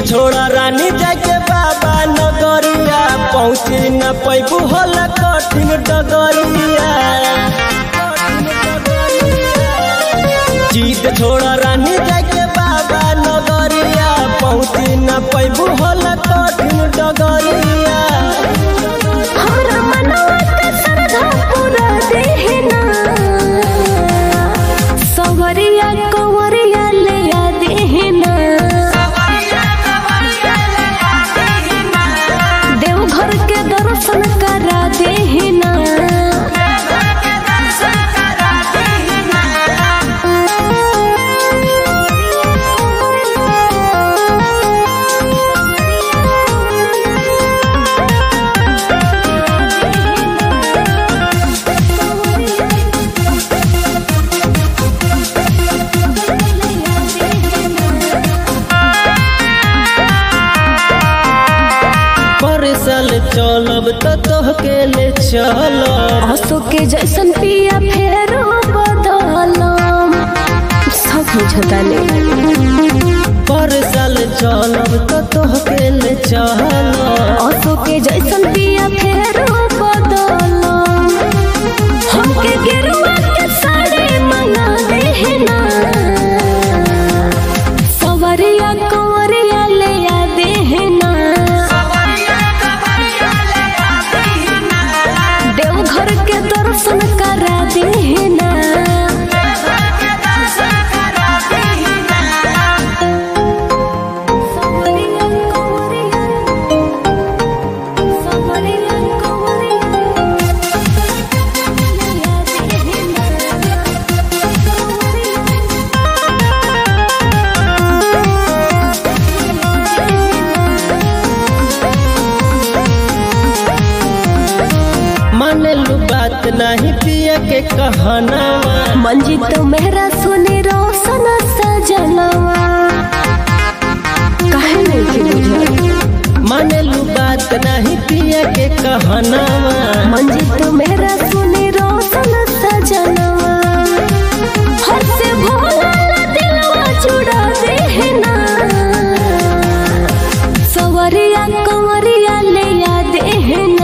छोड़ा रानी जाके बाबा नगरिया पहुँची न पैबू होला कठिन डगरिया जीत छोड़ा रानी जाके बाबा नगरिया पहुँची न पैबू होला कठिन डगरिया हमरा मनवा के श्रद्धा पूरा देहना सवरिया कंवरिया ले आ देहना देवघर के दर्शन करा देहना पर साल चलब तो तोहके ले चलब आंसू के जैसन पिया फेरो बदलम सब बुझता नहीं पर साल चलब तो तोहके ले चलब आंसू के जैसन पिया फेरो बदलम हमके गिरवा के साड़ी मंगा देहना सवरिया कंवरिया ले आ देहना देवघर के दर्शन करा देहना सवरिया कंवरिया सवरिया मानलू बात नहीं पिया के कहनावा मंजित मेहरा सुने रोशन सजनवा काहे नहीं के बुझल मानलू बात नहीं पिया के कहनावा मंजित मेहरा सुने रोशन सजनवा हर से भोला दिलवा जुड़ा देहना सवरिया कंवरिया ले आ देहना